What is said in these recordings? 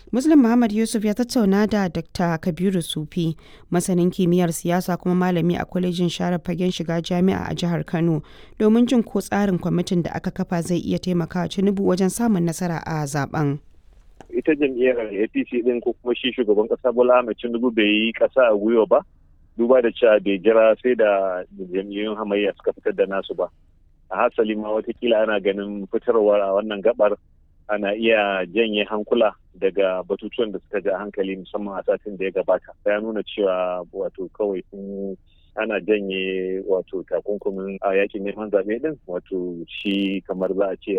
Muslim Muhammad Yusuf ya tattauna da Dr. Kabiru Sufi, masanin kimiyyar siyasa kuma malami a kwalejin share fagen shiga jami'a a jihar Kano, domin jin ko tsarin kwamitin da aka kafa zai iya taimakawa Tinubu wajen samun nasara a zaben. Ita jam'iyyar APC din ko kuma shi shugaban kasa Bola Ahmed Tinubu bai yi kasa a gwiwa ba, duba da cewa bai jira sai da jam'iyyun hamayya suka fitar da nasu ba. A hasali ma watakila ana ganin fitarwar a wannan gabar ana iya janye hankula daga batutuwan da suka ja hankali musamman a satin da ya gabata ya nuna cewa wato kawai sun ana janye wato takunkumin a yakin neman zaɓe din wato shi kamar za a ce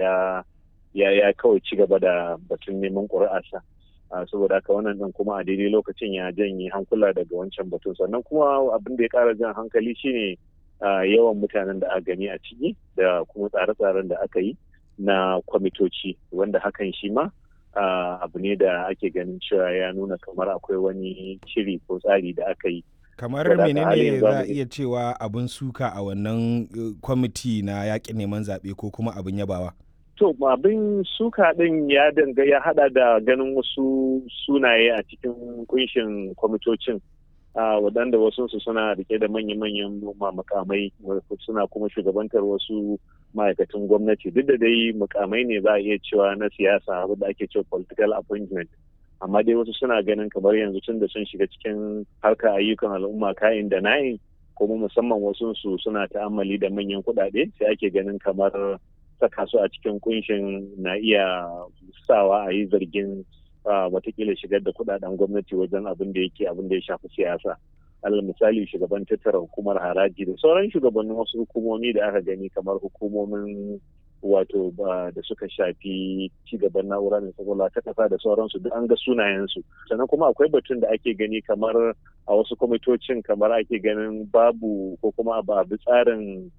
ya ya kawai ci gaba da batun neman ƙuri'arsa saboda haka wannan din kuma a daidai lokacin ya janye hankula daga wancan batun sannan kuma abin da ya ƙara jan hankali shine yawan mutanen da aka gani a ciki da kuma tsare-tsaren da aka yi na kwamitoci wanda hakan shi ma abu ne da ake ganin cewa ya nuna kamar akwai wani shiri ko tsari da aka yi kamar menene za a iya cewa abin suka a wannan kwamiti na yaƙin neman zaɓe ko kuma abin yabawa to abin suka ɗin ya danga ya hada da ganin wasu sunaye a cikin kunshin kwamitocin Uh, waɗanda wasu su suna rike da manya-manyan makamai suna kuma shugabantar wasu ma'aikatan gwamnati duk da dai mukamai ne za a iya cewa na siyasa da ake cewa political appointment amma dai wasu suna ganin kamar yanzu tun da sun shiga cikin harkar ayyukan al'umma kayan da na'in kuma musamman wasu su suna ta'ammali da manyan kuɗaɗe sai ake ganin kamar saka su a cikin kunshin na iya sawa a yi zargin watakila shigar da kudaden gwamnati wajen abin da yake abin da ya shafi siyasa alal misali shugaban tattara hukumar haraji da sauran shugabannin wasu hukumomi da aka gani kamar hukumomin wato da suka shafi cigaban na'ura mai kwakwalwa ta kasa da sauransu duk an ga sunayensu sannan kuma akwai batun da ake gani kamar a wasu kwamitocin kamar ake ganin babu ko kuma ba bi tsarin